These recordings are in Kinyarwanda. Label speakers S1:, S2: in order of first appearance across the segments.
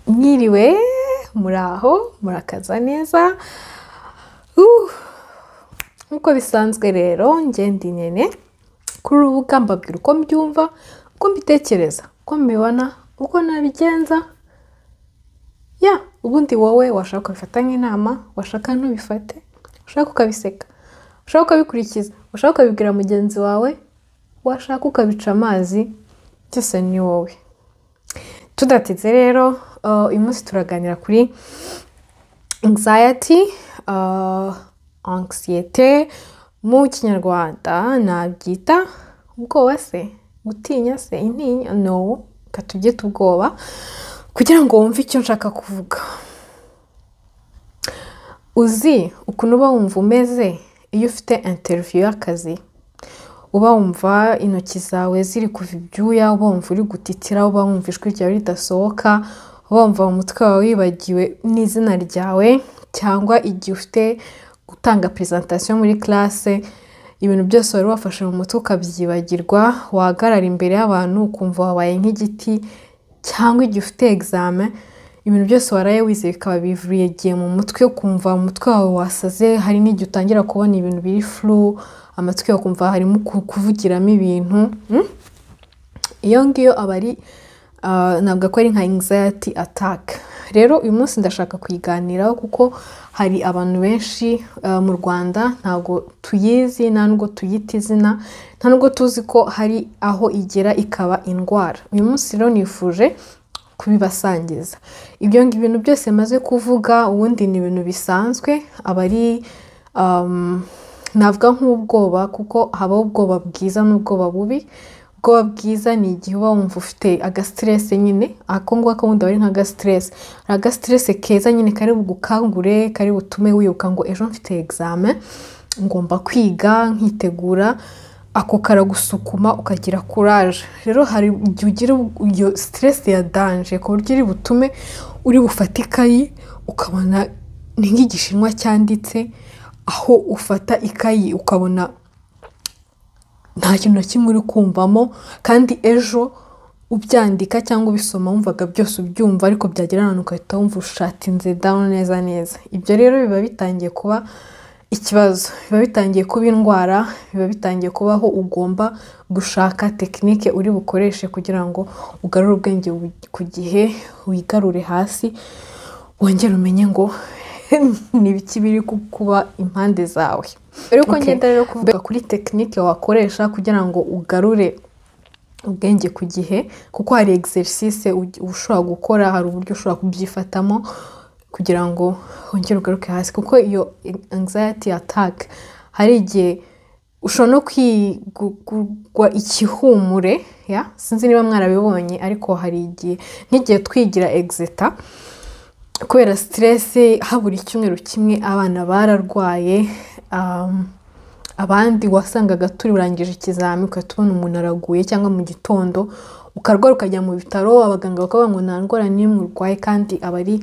S1: mwiriwe muraho murakaza neza Uh! nk'uko bisanzwe rero ngenda inyene kuri ubu rubuga mbabwira uko mbyumva uko mbitekereza uko mbibona uko nabigenza ya ubundi wowe washaka ukabifata nk'inama washaka ntubifate washaka ukabiseka washaka ukabikurikiza washaka ukabibwira mugenzi wawe washaka ukabica amazi byose ni wowe tudatinze rero uh, uyu munsi turaganira kuri anxiety uh, anxiety mu kinyarwanda nabyita ubwoba se gutinya se intinya no reka tubyite ubwoba kugira ngo wumve icyo nshaka kuvuga uzi ukuntu uba wumva umeze iyo ufite interiviyu y'akazi uba wumva intoki zawe ziri kuva ibyuya uba wumva uri gutitira uba wumva ijwi ryawe ridasohoka uba wumva mu mutwe wawe wibagiwe n'izina ryawe cyangwa igihe ufite gutanga presentation muri classe ibintu byose wari wafashe mu mutwe ukabyibagirwa wahagarara imbere y'abantu ukumva wabaye nk'igiti cyangwa igihe ufite examen ibintu byose waraye wize bikaba bivugiye mu mutwe ukumva umutwe wawe wasaze hari n'igihe utangira kubona ibintu biri flu amatwi yawe ukumva harimo ku- kuvugiramo ibintu mm? iyo ngiyo aba ari ah, ntabwo ko ari nka anxiety attack rero uyu munsi ndashaka kuyiganiraho kuko hari abantu benshi ah, mu rwanda ntabwo tuyizi nta nubwo tuyita izina nta nubwo tuzi ko hari aho igera ikaba indwara uyu munsi rero nifuje kubibasangiza ibyo ngo ibintu byose maze kuvuga ubundi ni ibintu bisanzwe aba ari um, navuga nk'ubwoba kuko habaho ubwoba bwiza n'ubwoba bubi ubwoba bwiza ni igihe uba wumva ufite agasiteresi nyine ako ngako bundi aba ari nk'agasiteresi hari agasiteresi keza nyine kari bugukangure kari butume wibuka ngo ejo mfite egizame ngomba kwiga nkitegura ako karagusukuma ukagira kuraje rero hari igihe ugira ubu- iyo siteresi ya danje ku buryo iri butume uri bufate ikayi ukabona ni nk'igishinwa cyanditse aho ufata ikayi ukabona nta kintu na kimwe uri kumvamo kandi ejo ubyandika cyangwa ubisoma wumvaga byose ubyumva ariko byagera ahantu ugahita wumva ushatinze down neza neza ibyo rero biba bitangiye kuba ikibazo biba bitangiye kuba indwara biba bitangiye kubaho ugomba gushaka tekinike uri bukoreshe kugira ngo ugarure ubwenge bu- ku gihe wigarure hasi wongere umenye ngo ni ibiki biri ku- kuba impande zawe mbere yuko
S2: Okay.
S1: ngenda rero kuvuga kuri tekinike wakoresha kugira ngo ugarure ubwenge ku gihe kuko hari exercise uj- uba ushobora gukora hari uburyo ushobora kubyifatamo kugira ngo wongere ugaruke hasi kuko iyo anxiety attack hari igihe ushobora no kwigurwa ikihumure ya sinzi niba mwarabibonye ariko hari igihe nk'igihe twigira exeter kubera siteresi habura icyumweru kimwe abana bararwaye um, abandi wasangaga turangije ikizami ugahita ubona umuntu araguye cyangwa mu gitondo ukarwara ukajya mu bitaro abaganga bakavuga ngo nta ndwara n'imwe urwaye kandi aba ari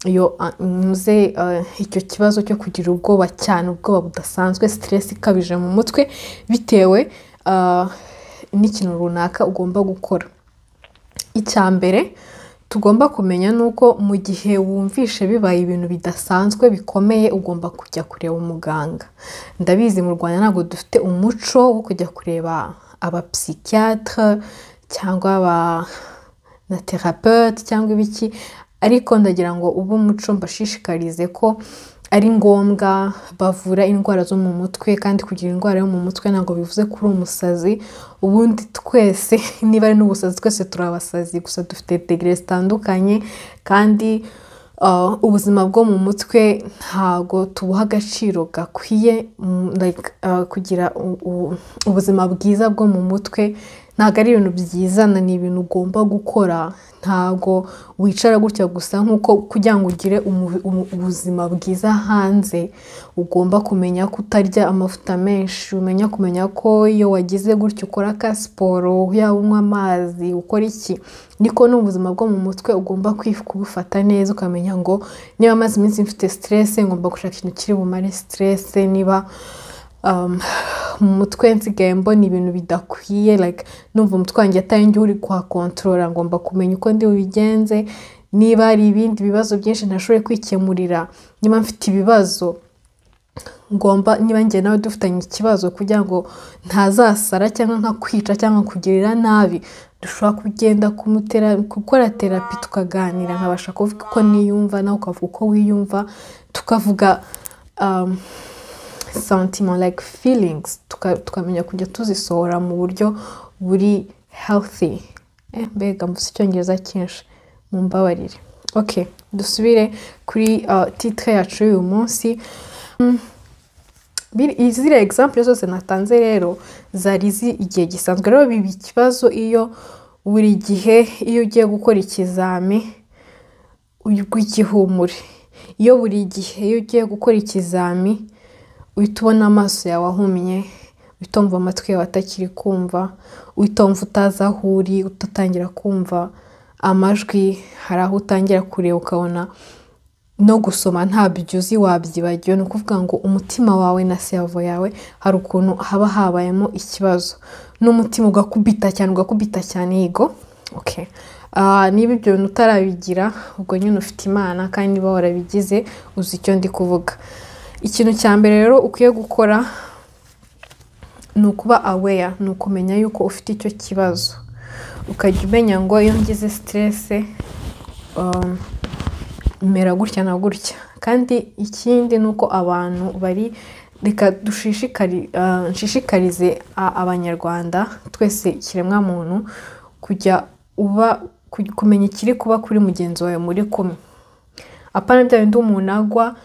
S1: iyo ah, muze ah, icyo kibazo cyo kugira ubwoba cyane ubwoba budasanzwe siteresi ikabije mu mutwe bitewe ah, n'ikintu runaka ugomba gukora icya mbere tugomba kumenya ni uko mu gihe wumvishe bibaye ibintu bidasanzwe bikomeye ugomba kujya kureba umuganga ndabizi mu rwanda ntabwo dufite umuco wo kujya kureba abapsikiyatere cyangwa aba na terapeute cyangwa ibiki ariko ndagira ngo ube umuco mbashishikarize ko ari ngombwa bavura indwara zo mu mutwe kandi kugira indwara yo mu mutwe ntabwo bivuze kuri umusazi ubundi twese niba ari n'ubusazi twese turabasazi gusa dufite degere zitandukanye kandi uh, ubuzima bwo mu mutwe ntago tubuha agaciro gakwiye mm, like, uh, kugira u- u- ubuzima bwiza bwo mu mutwe ntabwo ari ibintu byizana ni ibintu ugomba gukora ntabwo wicara gutya gusa nk'uko kugira ngo ugire umu- umu- ubuzima bwiza hanze ugomba kumenya kutarya amavuta menshi umenya kumenya ko iyo wagize gutya ukora ka siporo yaba unywa amazi ukora iki niko n'ubuzima bwo mu mutwe ugomba kwif- kubufata neza ukamenya ngo niba maze iminsi mfite siteresi ngomba gushaka ikintu kiri bumare siteresi niba mu mutwe nsigaye mbona ibintu bidakwiye numva umutwe wanjye atari njye uri kuhakontorora ngomba kumenya uko ndi bubigenze niba hari ibindi bibazo byinshi ntashoboye kwikemurira niba mfite ibibazo ngomba niba njye nawe dufitanye ikibazo kugira ngo ntazasara cyangwa nka kwica cyangwa kugirira nabi dushobora kugenda kumutera gukora terapi tukaganira nkabasha kuvuga uko niyumva nawe ukavuga uko wiyumva tukavuga sentiment like feelings tukamenya kujya tuzisohora mu buryo buri healthy mbega mvuze icyongereza cyinshi mu mbabarire ok dusubire kuri titire yacu y'uyu munsi ziriya egisampure zose natanze rero zari zi igihe gisanzwe rero biba ikibazo iyo buri gihe iyo ugiye gukora ikizami igihumure iyo buri gihe iyo ugiye gukora ikizami uhita ubona amaso yawe ahumye uhita wumva amatwi yawe atakiri kumva uhita wumva utazi aho uri utatangira kumva amajwi hari aho utangira kureba ukabona no gusoma ntabyo uzi wabyibagiwe ni ukuvuga ngo umutima wawe na servo yawe hari ukuntu haba habayemo ikibazo n'umutima ugakubita cyane ugakubita cyane yego niba ibyo bintu utarabigira ubwo nyine ufite imana kandi niba warabigize uzi icyo ndi kuvuga ikintu cya mbere rero ukwiye gukora ni ukuba aweya ni ukumenya yuko ufite icyo kibazo ukajya umenya ngo iyo ngize siterese mera gutya na gutya kandi ikindi ni uko abantu bari reka dushishikarize abanyarwanda twese ikiremwamuntu kujya uba kumenya ikiri kuba kuri mugenzi wawe muri kumwe apana bya bindi umuntu agwa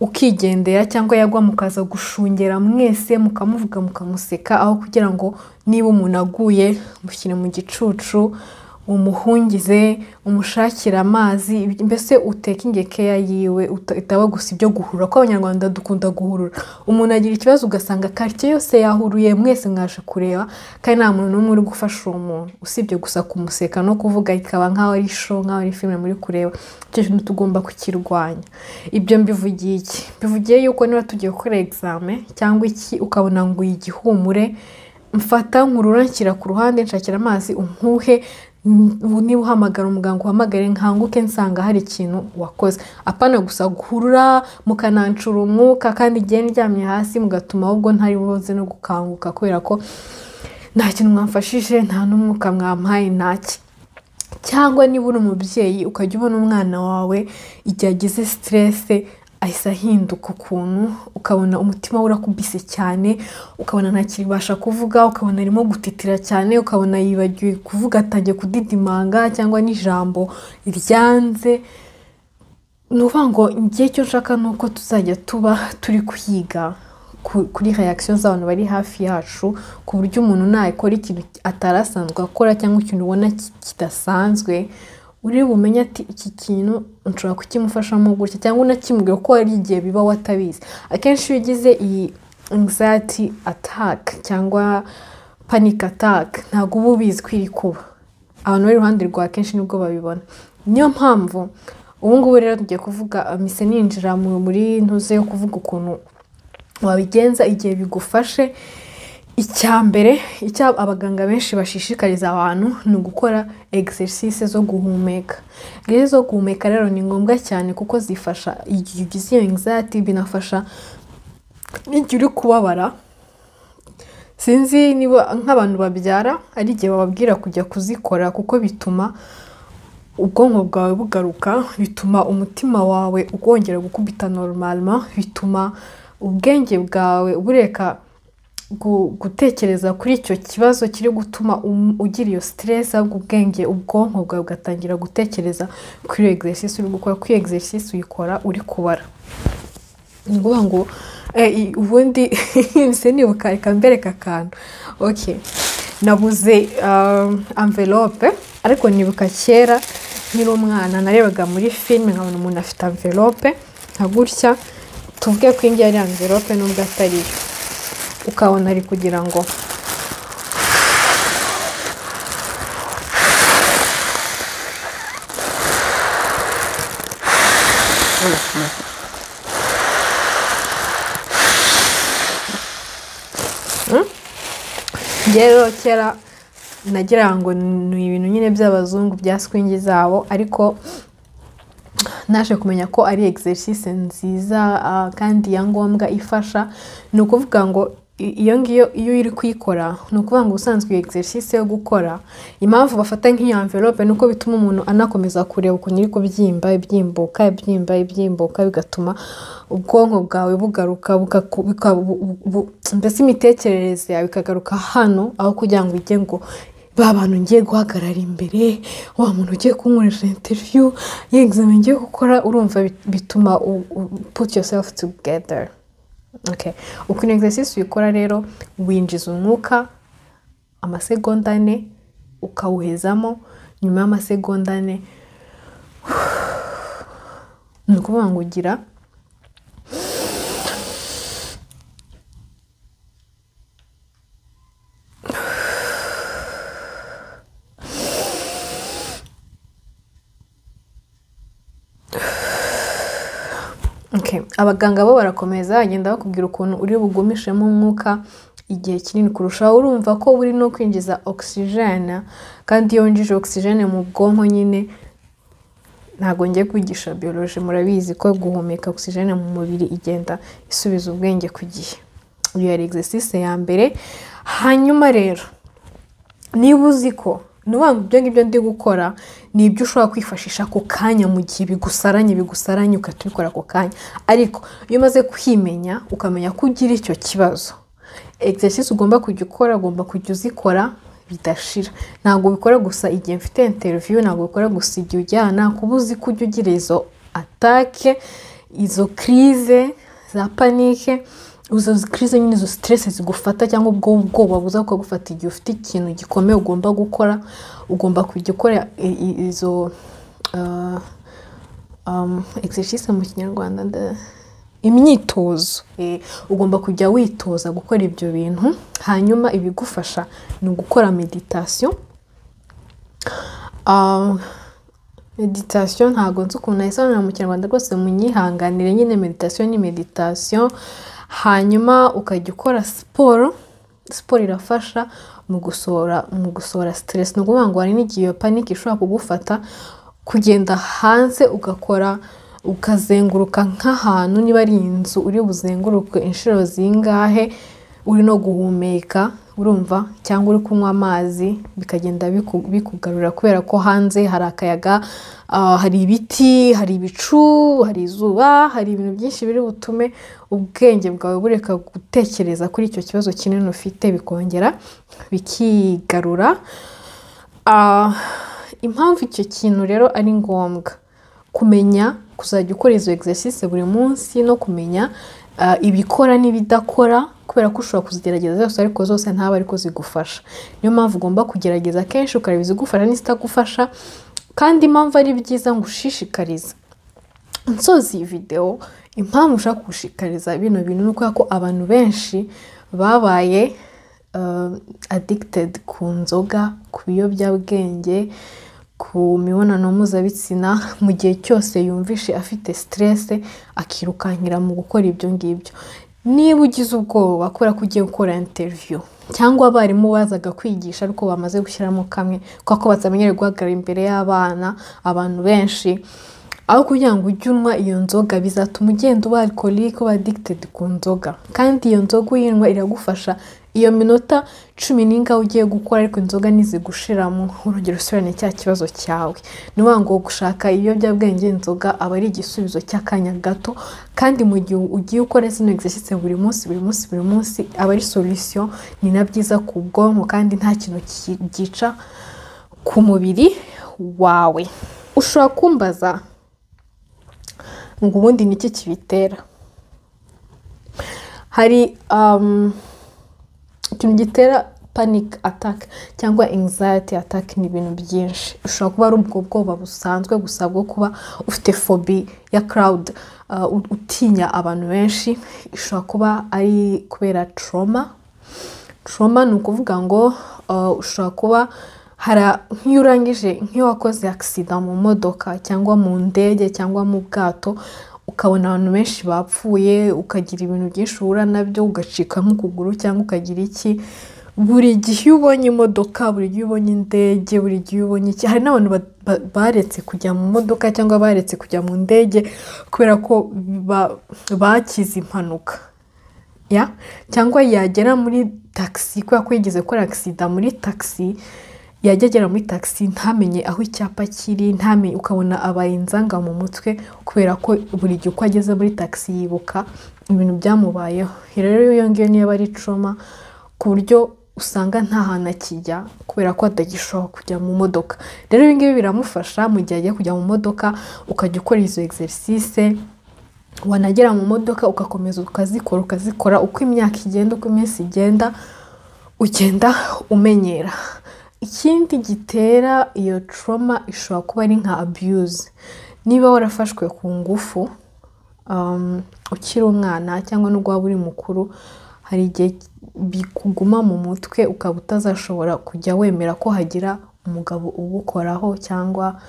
S1: ukigendera cyangwa yagwa mukaza gushungera mwese mukamuvuga mukamuseka aho kugira ngo niba umuntu aguye mushyire mu gicucu umuhungize umushakira amazi mbese uteke keya yiwe itaba gusa ibyo guhura ko abanyarwanda dukunda guhurura umuntu agira ikibazo ugasanga karitsiye yose yahuruye mwese mwaje kureba kandi nta muntu n'umwe uri gufasha uwo muntu usibye gusa kumuseka no kuvuga ikaba nk'aho ari isho nk'aho ari filime muri kureba icyo kintu tugomba kukirwanya ibyo mbivugiye iki mbivugiye yuko niba tugiye gukora egizame cyangwa iki ukabona ngo uyigihumure mfata nkurura nshyira ku ruhande nshakira amazi umpuhe niba uhamagara umuganga uhamagare nkanguke nsanga hari ikintu wakoze apana gusa guhurura mukanancura umwuka kandi igihe ndyamye hasi mugatuma ahubwo ntari buze no gukanguka kubera ko nta kintu mwamfashije nta n'umwuka mwampaye ntaki cyangwa niba uri umubyeyi ukajya ubona umwana wawe igihe agize siterese ahise ahinduka ukuntu ukabona umutima we urakubise cyane ukabona ntakibasha kuvuga ukabona arimo gutitira cyane ukabona yibagiwe kuvuga atangiye kudidimanga cyangwa n'ijambo ryanze ni ukuvuga ngo igihe cyo nshaka ni uko tuzajya tuba turi kwiga kuri reakisiyo z'abantu bari hafi yacu ku buryo umuntu ntakora ikintu atari asanzwe akora cyangwa ikintu ubona kidasanzwe uri bumenye ati iki kintu nshobora kukimufashamo gutya cyangwa unakimubwira ko hari igihe biba watabizi akenshi iyo ugize iyi anxiety attack cyangwa panic attack ntabwo uba ubizi ko iri kuba abantu bari iruhande rwa kenshi nibwo babibona niyo mpamvu ubu ngubu rero tugiye kuvuga mise ninjira muri ntuze yo kuvuga ukuntu wabigenza igihe bigufashe icya mbere icyo abaganga benshi bashishikariza abantu ni ugukora egisesise zo guhumeka rero zo guhumeka rero ni ngombwa cyane kuko zifasha igihe ugize iyo anxiety binafasha n'igihe uri kubabara sinzi niba nk'abantu babyara ari igihe bababwira kujya kuzikora kuko bituma ubwonko bwawe bugaruka bituma umutima wawe wongera gukubita norumarima bituma ubwenge bwawe bureka gutekereza kuri icyo kibazo kiri gutuma ugira iyo siteresi ahubwo ubwenge ubwonko bwawe bugatangira gutekereza kuri iyo egisesisi uri gukora kuri iyo egisesisi uyikora uri kubara ni ukuvuga ngo ubundi mbese nibuka reka mbereka akantu oke nabuze amvelope ariko nibuka kera nkiri umwana narebaga muri filime nkabona umuntu afite amvelope nka gutya tuvuge ko iyi ari amvelope nubwo atari yo ukabona ari kugira ngo rero kera nagira ngo ni ibintu nyine by'abazungu bya swingi zabo ariko naje kumenya ko ari egisesise nziza kandi ya ngombwa ifasha ni ukuvuga ngo iyo ngiyo iyo uri kuyikora ni ukuvuga ngo ubusanzwe iyo egisesise yo gukora impamvu bafata nk'iyo amverope ni uko bituma umuntu anakomeza kureba ukuntu iri kubyimba ibyimbuka ibyimba ibyimbuka bigatuma ubwonko bwawe bugaruka mbese imitekerereze yawe ikagaruka hano aho kugira ngo ujye ngo ba bantu ngiye guhagarara imbere wa muntu ugiye kunkoresha interiviyu y'egizame ngiye gukora urumva bituma puti yosefu tugederi ukuntu egisesisi uyikora rero winjiza umwuka amasegonda ane ukawuhezamo nyuma y'amasegonda ane ni ukuvuga ngo ugira abaganga bo barakomeza bagenda bakubwira ukuntu uri bugumishemo umwuka igihe kinini kurushaho urumva ko uri no kwinjiza ogisijene kandi iyo winjije ogisijene mu bwonko nyine ntabwo ngiye kwigisha biyoroje murabizi ko guhumeka ogisijene mu mubiri igenda isubiza ubwenge ku gihe iyo yari egisesise ya mbere hanyuma rero niba uzi ko ni ngo ibyo ngibyo ndi gukora ni ibyo ushobora kwifashisha ako kanya mu gihe bigusaranye bigusaranye ugahita ubikora ako kanya ariko iyo umaze kwimenya ukamenya ko ugira icyo kibazo egisesisi ugomba kujya ukora ugomba kujya uzikora bidashira ntabwo ubikora gusa igihe mfite interiviyu ntabwo ubikora gusa igihe ujyana kuba uzi ko ujya ugira izo atake izo kirize za panike izo kirize nyine izo siteresi zigufata cyangwa ubwo bwoba buza bukagufata igihe ufite ikintu gikomeye ugomba gukora ugomba kujya ukora izo egisesisi mu kinyarwanda imyitozo ugomba kujya witoza gukora ibyo bintu hanyuma ibigufasha ni ugukora meditasiyo meditasiyo ntabwo nzi ukuntu nayisobanura mu kinyarwanda rwose munyihanganire nyine meditasiyo ni meditasiyo hanyuma ukajya ukora siporo siporo irafasha mu gusohora mu gusohora siteresi ni ukuvuga ngo hari n'igihe iyo panike ishobora kugufata kugenda hanze ugakora ukazenguruka nk'ahantu niba ari inzu uri buzenguruke inshuro zingahe uri no guhumeka urumva cyangwa uri kunywa amazi bikagenda bikugarura kubera ko hanze hari akayaga hari ibiti hari ibicu hari izuba hari ibintu byinshi biri butume ubwenge bwawe bureka gutekereza kuri icyo kibazo kinini ufite bikongera bikigarura impamvu icyo kintu rero ari ngombwa kumenya kuzajya ukora izo egisesisi buri munsi no kumenya ibikora n'ibidakora kubera ko ushobora kuzigerageza zose ariko zose ntabe ariko zigufasha niyo mpamvu ugomba kugerageza kenshi ukareba izigufasha n'izitagufasha kandi impamvu ari byiza ngo ushishikarize nsozi iyi videwo impamvu ushaka gushishikariza bino bintu ni ukubera ko abantu benshi babaye adikitedi ku nzoga ku biyobyabwenge ku mibonano mpuzabitsina mu gihe cyose yumvishe afite siteresi akirukankira mu gukora ibyo ngibyo niba ugize ubwoba kubera ko ugiye gukora interiviyu cyangwa abarimu bazaga kwigisha ariko bamaze gushyiramo kamwe kubera ko batamenyereye guhagarara imbere y'abana abantu benshi aho kugira ngo ujye unywa iyo nzoga bizatuma ugenda uba arikorike uba adikitedi ku nzoga kandi iyo nzoga uyinywa iragufasha iyo minota cumi n'ingahe ugiye gukora ariko inzoga ntizigushiramo urugero usubirane cya kibazo cyawe ni ukuvuga ngo gushaka ibiyobyabwenge inzoga aba ari igisubizo cy'akanya gato kandi mu gihe ugiye ukora zino egisesisi buri munsi buri munsi buri munsi aba ari solisiyo ni na byiza ku bwonko kandi nta kintu cyica ku mubiri wawe ushobora kumbaza ngo ubundi ni iki kibitera hari ikintu gitera panic attack cyangwa anxiety attack ni ibintu byinshi ushobora kuba ari ubwo bwoba busanzwe gusa bwo kuba ufite fobi ya crowd utinya abantu benshi ishobora kuba ari kubera trauma trauma ni ukuvuga ngo ushobora kuba hari nk'iyo urangije nk'iyo wakoze agisida mu modoka cyangwa mu ndege cyangwa mu bwato ukabona abantu benshi bapfuye ukagira ibintu byinshi uhura nabyo ugacika nk'ukuguru cyangwa ukagira iki buri gihe iyo ubonye imodoka buri gihe iyo ubonye indege buri gihe iyo ubonye iki hari n'abantu ba- ba- baretse kujya mu modoka cyangwa baretse kujya mu ndege kubera ko ba- bakize impanuka ya cyangwa yagera muri tagisi kubera ko yigeze gukora agisida muri tagisi yajya agera muri tagisi ntamenye aho icyapa kiri ntamenye ukabona abaye inzanga mu mutwe kubera ko buri gihe uko ageze muri tagisi yibuka ibintu byamubayeho rero iyo ngiyo niyo aba ari trauma ku buryo usanga nta hantu akijya kubera ko atagishoboka kujya mu modoka rero ibi ngibi biramufasha mu gihe agiye kujya mu modoka ukajya ukora izo egiserisise wanagera mu modoka ugakomeza ukazikora ukazikora uko imyaka igenda uko iminsi igenda ugenda umenyera ikindi gitera iyo trauma ishobora kuba ari nka abuse niba warafashwe ku ngufu um, ukiri umwana cyangwa nubwo waba uri mukuru hari igihe bikuguma mu mutwe ukaba utazashobora kujya wemera ko hagira umugabo ugukoraho cyangwa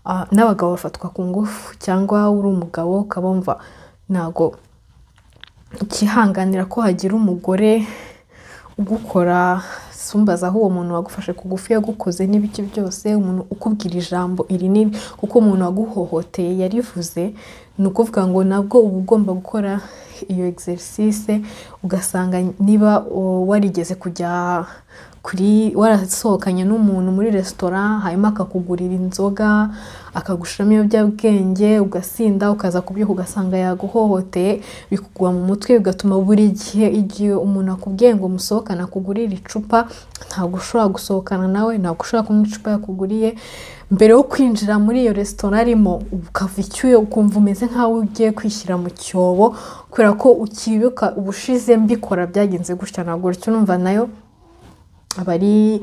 S1: ah, n'abagabo bafatwa ku ngufu cyangwa uri umugabo ukaba wumva ntago ukihanganira ko hagira umugore ugukora sumbaza aho uwo muntu wagufashe ku gufu yagukoze n'ibiki byose umuntu ukubwira ijambo iri n'iri kuko umuntu waguhohoteye yarivuze ni ukuvuga ngo nabwo uba ugomba gukora iyo egiserisise ugasanga niba uh, warigeze kujya kuri warasohokanye n'umuntu muri resitora hanyuma akakugurira inzoga akagushiramo ibiyobyabwenge ugasinda ukaza kubyuka ugasanga yaguhohoteye bikugwa mu mutwe bigatuma buri gihe igihe umuntu akubwiye ngo musohokane akugurire icupa ntabwo ushobora gusohokana nawe ntabwo ushobora kunywa icupa yakuguriye mbere yo kwinjira muri iyo resitora arimo ukava icyuya ukumva umeze nk'aho ugiye kwishyira mu cyobo kubera ko ukibuka ubushize mbikora byagenze gutya ntabwo uricyo numva nayo aba ari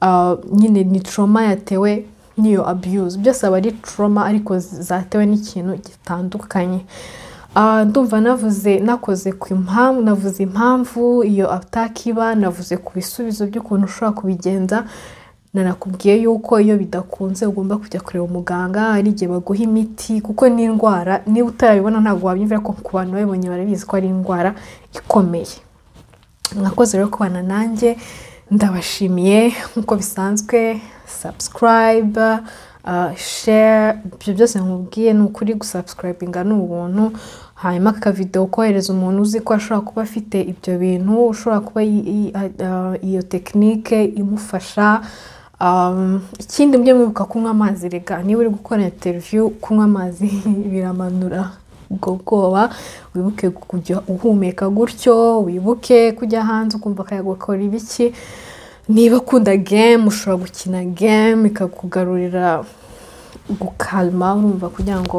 S1: ah, nyine ni trauma yatewe n'iyo abuse byose aba ari trauma ariko zatewe n'ikintu gitandukanye Ah, ndumva navuze nakoze ku impamvu navuze impamvu iyo ataka iba navuze ku bisubizo by'ukuntu ushobora kubigenza nanakubwiye yuko iyo bidakunze ugomba kujya kureba umuganga hari igihe baguha imiti kuko ni indwara niba utarabibona ntabwo wabyumvira ko ku bantu babibonye barabizi ko ari indwara ikomeye mwakoze rero kubana nanjye ndabashimiye nk'uko bisanzwe sabusikarayiba share ibyo byose nkubwiye ni ukuri gusabusikarayibinga ni ubuntu hanyuma aka videwo kohereza umuntu uzi ko ashobora kuba afite ibyo bintu ushobora kuba yi- yi- ah, iyo tekinike imufasha Um, ikindi mujye mwibuka kunywa amazi rega niba uri gukora interiviyu kunywa amazi biramanura ubwo bwoba wibuke kujya uhumeka gutyo wibuke kujya hanze ukumva akayaga ukora ibiki niba ukunda gemu ushobora gukina gemu ikakugarurira gukalma urumva kugira ngo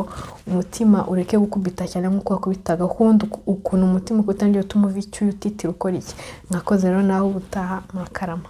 S1: umutima ureke gukubita cyane nk'uko wakubitaga kundi ukuntu umutima ukutangira utuma uva icyuya utitira ukora iki mwakoze rero nawe ubutaha murakarama